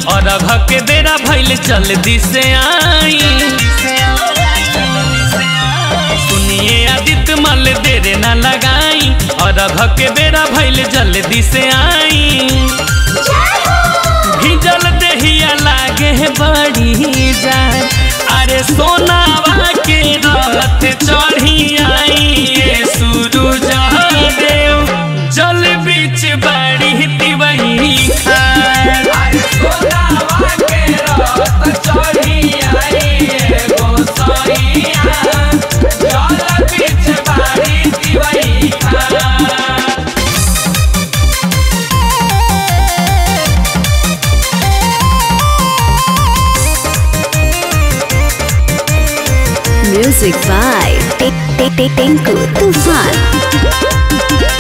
और अघ के बेरा भइल जल्दी से आई सुनिए आदित्य मल देर न लगाई और अघ के बेरा भइल जल्दी से आई भिजल देहिया लागे बड़ी जान अरे सोनावा के रथ चढ़ी आई ये सूरज देव जल बीच बाड़ी तिवही खान Music by Tinku Tufan.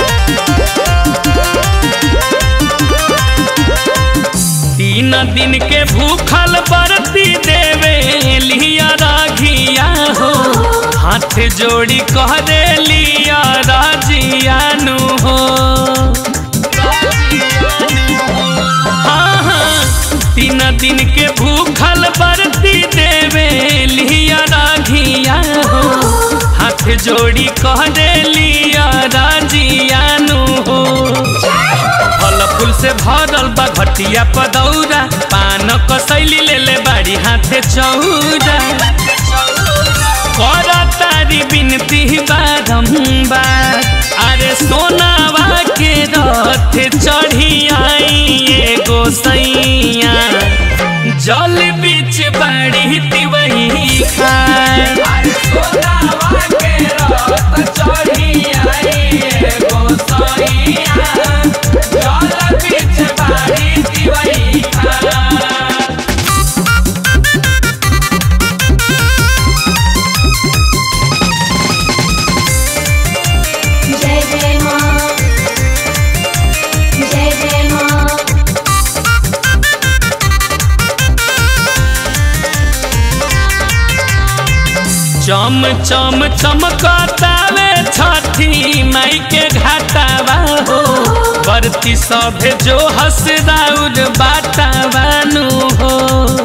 तीन दिन के भूखल बरती देवे लिया राघिया हो हाथ जोड़ी कह दे लिया राजियानु हो हाँ हाँ तीन दिन के भूखल बरती देवे लिया राघिया हो हाथ जोड़ी कह दे लिया राजियानु हो फल फूल से भरल बा घटिया पदौरा पान कसैली ले ले बाड़ी हाथे चौरा कर तारी बिनती बारम्बार अरे सोनावा के रथ चढ़ी आई एगो सैया जल बीच बाड़ी तिवही खान जय जय माँ जय जय माँ चम चम चमकतावे छठी माई के घाटावा हो बरती सभे जो हसदाउर बाटावानु हो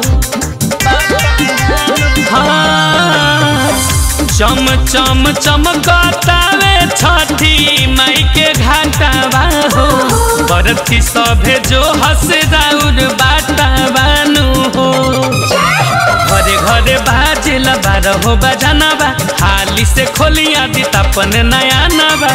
हाँ चम चम चमकतावे छठी माई के घाटावा हो बरती सभे जो हसदाउर बाटावानु हो घरे घरे बाजेला बारह बजाना बा हाली से खोलिया दी तपन नया नबा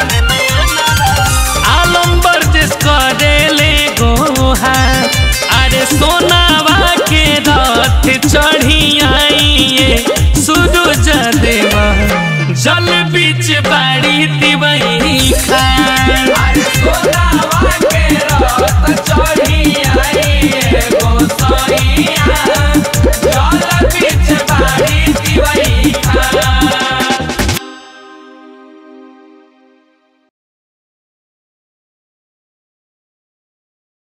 आलम बर्जिस करे ले गोहा अरे सोनावा के रथ चढ़ी आई ये सूरज देवा जल बीच बाड़ी तिवई खान चढ़ी आई एगो सैया